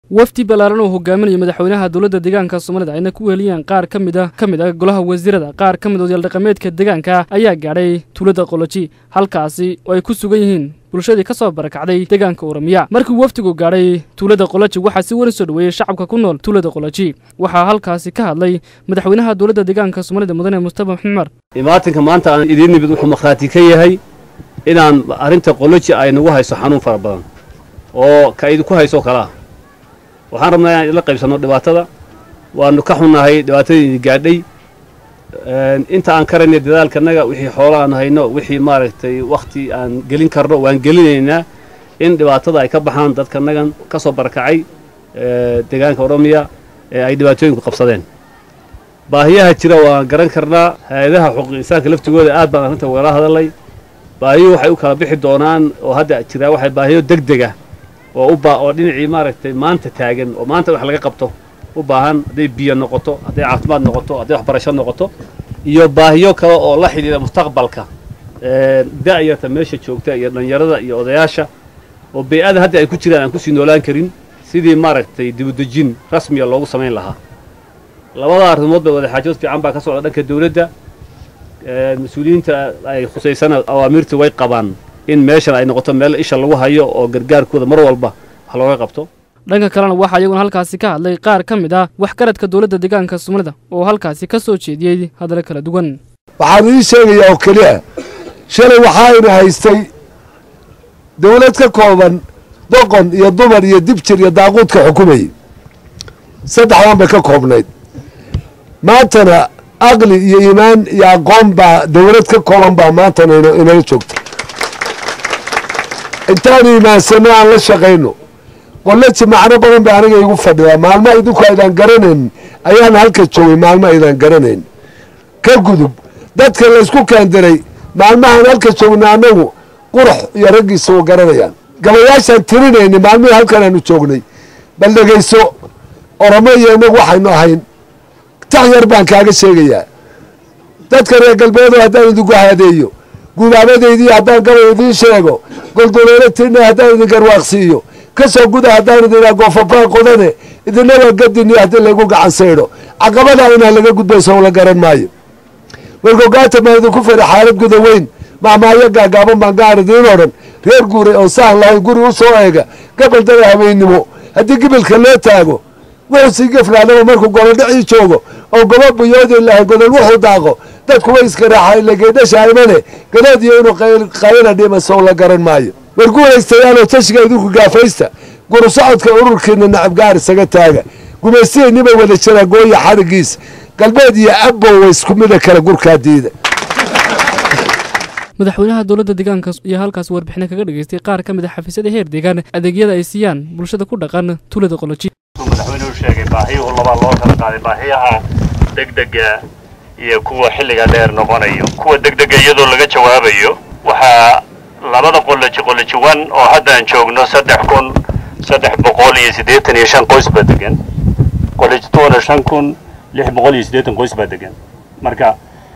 wafdi ballaaran oo hogaaminayo madaxweynaha dowladda deegaanka soomaalida ayna ku weheliyeen qaar ka mid a ka mid ah golaha wasiirada qaar ka mid odayaal dhaqameedka deegaanka ayaa gaadhay tuulada qoloji halkaasi oo ay ku sugan yihiin bulshadii ka soo barakacday deegaanka oramiya markii wafdigu gaadhay tuulada qoloji waxaa si weyn soo dhoweeyey shacabka ku nool tuulada qoloji waxaa halkaasi ka hadlay madaxweynaha dowladda deegaanka soomaalida mudane mustafa maxmed cumar imaatinka maanta aan idiin nimid wuxuu markhaati ka yahay inaan arrinta qoloji ay nagu hayso xanuun fara badan oo ka idinku hayso kalaa waxaan rabnaa inaan idla qaybsanno dhibaatada waanu ka xunnahay dhibaatadii gaadhay inta aan karayna dadaalkanaga wixii xoolo aan hayno wixii maaragtay wakhti aan gelin karno waan gelinaynaa in dhibaatada ay ka baxaan dadkanagan ka soo barakacay deegaanka oromiya ee ay dhibaatooyinku qabsadeen baahiyaha jira waan garan karnaa hay-adaha xuquuq insaanka laftigooda aad baan arrinta wagala hadalay baahiyuhu waxay u kala bixi doonaan oo hadda jiraa waxay baahiyo deg dega oo u baa oo dhinacii maaragtay maanta taagan oo maanta wax laga qabto u baahan hadday biyo noqoto hadday caafimaad noqoto hadday waxbarasho noqoto iyo baahiyo kale oo la xidhiidha mustaqbalka da'yarta meesha joogta iyo dhallinyarada iyo odayaasha oo bey-ada hadda ay ku jiraan aan kusii noolaan karin sidii maaragtay dibudejin rasmiya loogu samayn lahaa labada arrimood ba wadaxaajood fiican baa ka socda dhanka dawladda mas-uuliyiinta ay khusaysana awaamiirta way qabaan in meeshan ay noqoto meel isha lagu hayo oo gargaarkooda mar walba wax looga qabto dhanka kalena waxaa iyaguna halkaasi ka hadlay qaar ka mid ah waxgaradka dowladda deegaanka soomaalida oo halkaasi ka soo jeediyey hadallo kala duwan waxaan idiin sheegayaa oo keliya shalay waxaayna haystay dawlad ka kooban doqon iyo dumar iyo dibjir iyo daaquudka xukumayay saddexdan bay ka koobnayd maantana aqli iyo iimaan iyo aqoon baa dawlad ka kooban baa maantana inala joogta intaan iimaansanno aan la shaqayno qolaji macno badan bay aniga igu fadhidaa maalmo idinku aydaan garanayn ayaan halka joogay maalmo aydaan garanayn ka gudub dadka laysku kaandiray maalmahaan halka joogna annagu qurux iyo raggiisa u garanayaan gabayaashaan tirinayna maalmihii halkan aanu joognay bal dhegayso oromo iyo inagu waxaynu ahayn tax yar baan kaaga sheegayaa dadka reer galbeedo haddaan idinku haadeeyo gubaabadaydii haddaan gabay idiin sheego goldoleelatina haddaan idin garwaaqsiiyo ka soo guda haddaan idinaa goofafaa qodane idina waa gadini haddii laygu gacan saydho caqabadaa inaan laga gudbayso la garan maayo wargogaata maa idinku fadhi xaalad guda weyn macmaayo gaagaaban baan gaar idiin odhan reer guuray oo saan lahayn guri u soo eega gabaldada habeennimo haddii gibilka loo taago wuxuu sii geflaadaba markuu golodhicii joogo oo gobo buyoodi lahay godol wuxuu daaqo dadku way iska raaxa lageedhasha imane galood iyo inuu qayla dhimasow la garan maayo war guulaystayaanoo tashiga idinku gaafaysta guru socodka ururkiina nacab gaar isaga taaga gumaystihiinniba wada jira gooya xadhigiisa galbeed iyo abbow wa isku mida kale gurkaa diida madaxweynaha dowladda deegaanka iyo halkaas warbixina kaga dhageystay qaar ka mid a xafiisyada heer deegaan adeegyada ay siiyaan bulshada ku dhaqan tuulada qoloji madaxweynuhu sheegay baahiyuhu labaa loo kala qaaday baahiyaha degdega iyo kuwa xilliga dheer noqonayo kuwa degdega iyadoo laga jawaabayo waxaa labada qoloji qoloji wan oo haddaan joogno saddex kun saddex boqol iyo siddeetan iyo shan qoys baa degan qoloji tuwana shan kun lix boqol iyo siddeetan qoys baa degan marka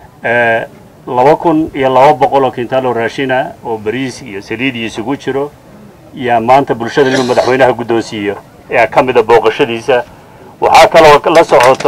laba kun iyo laba boqol oo kintaalo raashina oo bariis iyo saliid iyo isugu jiro yaa maanta bulshada inuu madaxweynaha guddoonsiiyo ayaa ka mida booqashadiisa waxaa kaloo la socoto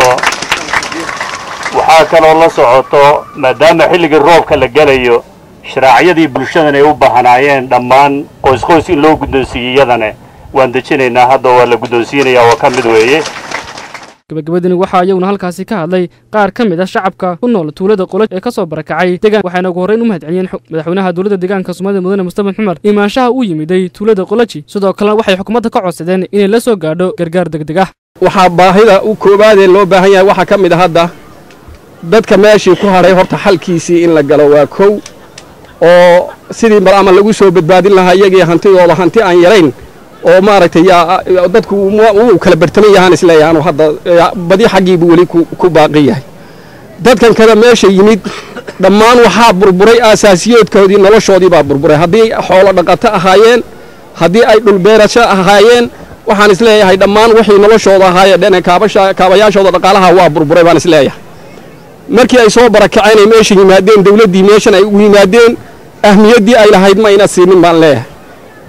waxaa kaloo la socoto maadaama xilligii roobka la gelayo sharaacyadii bulshadan ay u baahanaayeen dhammaan qoysqoys in loo guddoonsiiyey iyadane waan dejinaynaa hadda waa la guddoonsiinayaa oo ka mid weeye gabagabadani waxaa iyaguna halkaasi ka hadlay qaar ka mid ah shacabka ku nool tuulada qoloj ee ka soo barakacay deegaan waxayna ugu horreyn u mahadceliyeen madaxweynaha dowladda deegaanka soomaalida mudane mustafa xumar imaanshaha uu yimiday tuulada qoloji sidoo kalena waxay xukuumadda ka codsadeen inay la soo gaadho gargaar degdeg ah waxaa baahida u koowaadee loo baahan yahay waxaa ka mid a hadda dadka meeshii ku hadhay horta xalkiisii in la galo waa kow oo sidii mar ama lagu soo badbaadin lahaa iyagii hantidooda hanti aan yarayn oo maaragtay dadku wuu kala bartaman yahaan isleeyahay anu hadda badi xaggiibuu weli ku baaqi yahay dadkan kada meesha yimid dhammaan waxaa burburay aasaasiyoodkoodii noloshoodii baa burburay haddii xoolo dhaqato ahaayeen haddii ay dhulbeerasho ahaayeen waxaan isleeyahay dhammaan wixii noloshooda ahaayee dhene kaabayaashooda dhaqaalaha waa burburay baan isleeyahay markii ay soo barakaceen ay meesha yimaadeen dawladdii meeshan ay ugu yimaadeen ahmiyaddii ay lahayd ma ayna siinin baan leeyahay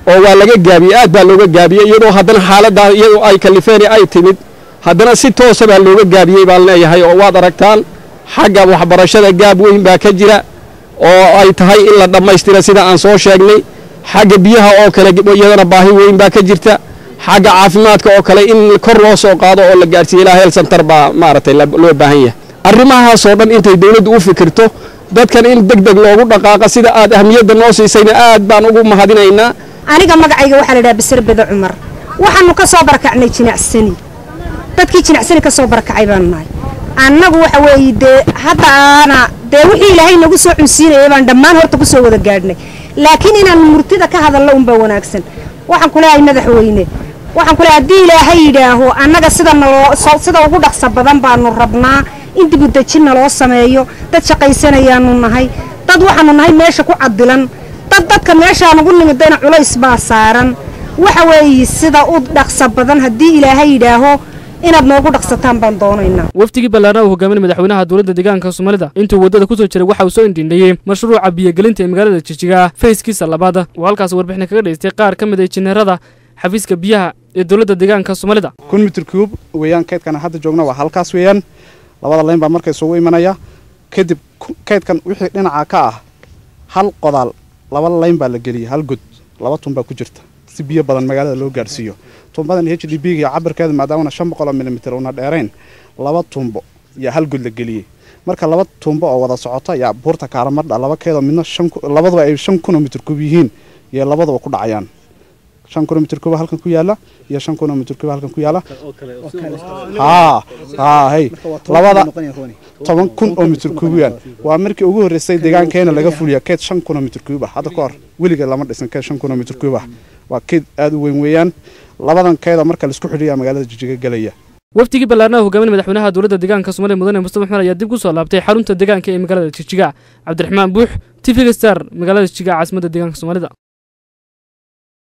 oo waa laga gaabiyey aad baa looga gaabiyey iyadoo haddana xaaladdaa iyadoo ay kalifeeni ay timid haddana si toosa baa looga gaabiyey baan leeyahay oo waad aragtaan xagga waxbarashada gaab weyn baa ka jira oo ay tahay in la dhammaystira sida aan soo sheegnay xagga biyaha oo kale iyadana baahi weyn baa ka jirta xagga caafimaadka oo kale in kor loo soo qaado oo la gaadhsiiyo ilaa heel santar baa maaragtay loo baahan yahay arrimahaasoo dhan intay dawladdu u fikirto dadkan in deg deg loogu dhaqaaqa sida aad ahmiyadda noo siisayna aad baan ugu mahadinaynaa aniga magacayga waxaa la dhaha basir bede cumar waxaanu ka soo barakacnay jinacsani dadkii jinacsani ka soo barakacay baanu nahay annagu waxa weeye dee hadda aana dee wixii ilaahay nagu soo cunsiinayay baan dhammaan horta ku soo wada gaadhnay laakiin inaan murtida ka hadallo unbaa wanaagsan waxaan ku leeyahay madaxweyne waxaan ku leeyahay haddii ilaahay yidhaaho annaga sida naloo sida ugu dhaqsa badan baanu rabnaa in dibudejin naloo sameeyo dad shaqaysanayaanu nahay dad waxaanu nahay meesha ku cadilan dad dadka meeshaan ugu nimidayna culays baa saaran waxa weeye sida u dhaqsa badan haddii ilaahay yidhaaho inaad noogu dhaqsataan baan doonaynaa wafdigii ballaarna uu hogaaminay madaxweynaha dowladda deegaanka soomaalida intuu waddada ku soo jiray waxa uu soo indhindhayey mashruuca biyogelinta ee magaalada jijiga fayskiisa labaad oo halkaas warbixina kaga dhaystay qaar ka mid a injineerada xafiiska biyaha ee dowladda deegaanka soomaalida kun mitir kuub weeyaan kaydkan hadda joogna waa halkaas weeyaan labada layn baa marka isugu imanaya kadib kaydkan wixii dhinaca ka ah hal qodaal laba layn baa la geliyay hal god laba tun baa ku jirta si biyo badan magaalada loo gaadhsiiyo tumbadan h d b ga cabirkeeda maadaamana shan boqol oo milimitir una dheerayn laba tumbo yaa hal god la geliyey marka laba tumbo oo wada socota yaa buurta kaaramadha laba keedoo midna labaduba ay shan kun oo mitir kub yihiin iyo labaduba ku dhacayaan shan kun oo mitir kuba halkan ku yaala iyo shan kun oo mitir kuba halkan ku yaala haa haa hey labada toban kun oo mitir kuubiyaan waa markii ugu horreysay deegaankeena laga fuliya keed shan kun oo mitir kuub ah hadda ka hor weligeed lama dhisan keed shan kun oo mitir kuub ah waa keed aada u weyn weeyaan labadan keeda marka laisku xidhiyaa magaalada jijiga gelaya wafdigii ballaarnaha hogaaminay madaxweynaha dowladda deegaanka soomaliya mudane mustafa maxmed ayaa dib ku soo laabtay xarunta deegaanka ee magaalada jijiga cabdiraxmaan buux tifiga star magaalada jijiga caasimadda deegaanka soomaalida